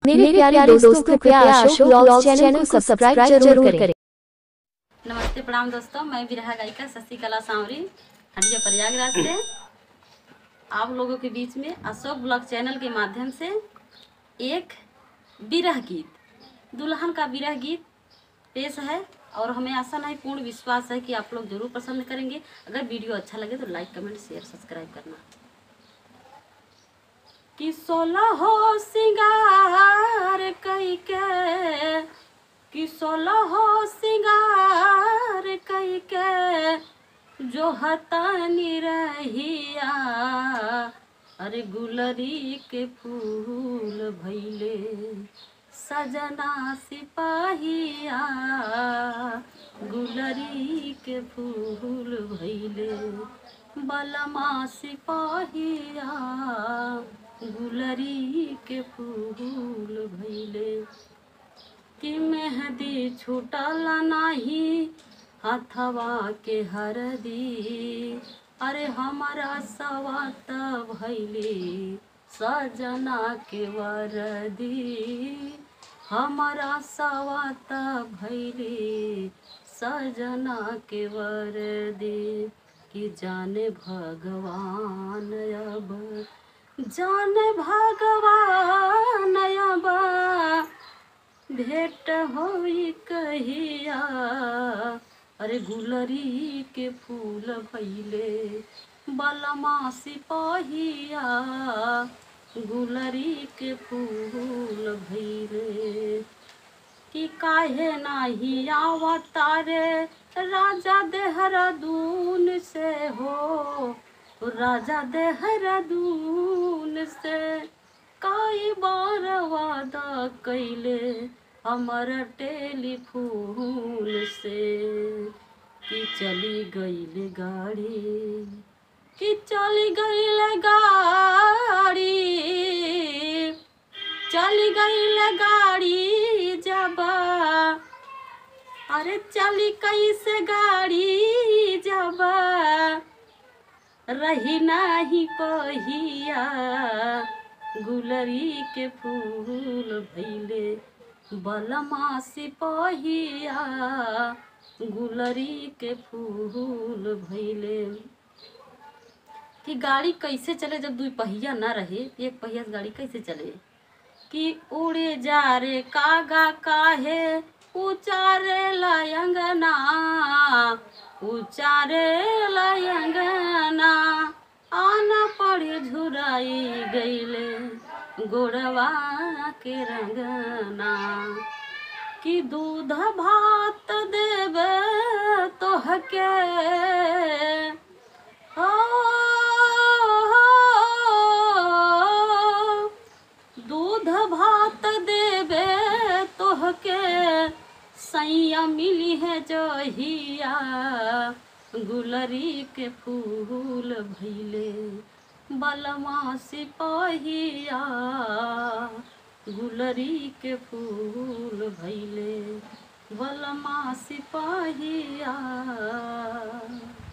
मेरे प्यारे दोस्तों कृपया अशोक ब्लॉग चैनल को सब्सक्राइब जरूर करें नमस्ते प्रणाम दोस्तों मैं विरहा गायिका शशिकला सांवरी हटिया प्रयागराज से आप लोगों के बीच में अशोक ब्लॉग चैनल के माध्यम से एक विरह गीत दुल्हन का विरह गीत पेश है और हमें आशा नहीं पूर्ण विश्वास है कि आप लोग जरूर पसंद करेंगे अगर वीडियो अच्छा लगे तो लाइक कमेंट शेयर सब्सक्राइब करना कि सोलह हो सिंगार कई के कि सोलह हो सिंगार कई के जो हतानी रहिया अरे गुलरी के फूल भैले सजना सिपाहिया गुलरी के फूल भैले बलमा सिपाहिया गुलरी के फूल भैले कि मेहंदी छूटल नाही हथवा के हरदी अरे हमारा सवात भैली सजना के वरदी हमारा सवात भैली सजना के वरदी कि जाने भगवान अब जाने भगवान अब भेंट होई कहिया अरे गुलरी के फूल भैले बलमा सिपाहिया गुलरी के फूल भैले कि काहे नाही आवतारे राजा देहरादून से हो राजा देहरादून से कई बार वादा कैले हमर टेलीफोन से कि चली गईल गाड़ी कि चली गईल गाड़ी चली गईल गाड़ी जब अरे चली कैसे गाड़ी जब रही नाही पहिया गुलरी के फूल भैले बलमा सिपहिया गुलरी के फूल भैले कि गाड़ी कैसे चले जब दुई पहिया ना रहे एक पहिया से गाड़ी कैसे चले कि उड़े जा रे कागा काहे उचारे लयंगना उचारे लयंगना आना पड़े झुराई गईले गोड़वा के रंगना कि दूध भात देवे तोहके हो दूध भात देवे तोहके सैया मिली है जहिया गुलरी के फूल भैले बलमा सिपाहिया गुलरी के फूल भैले बलमा सिपाहिया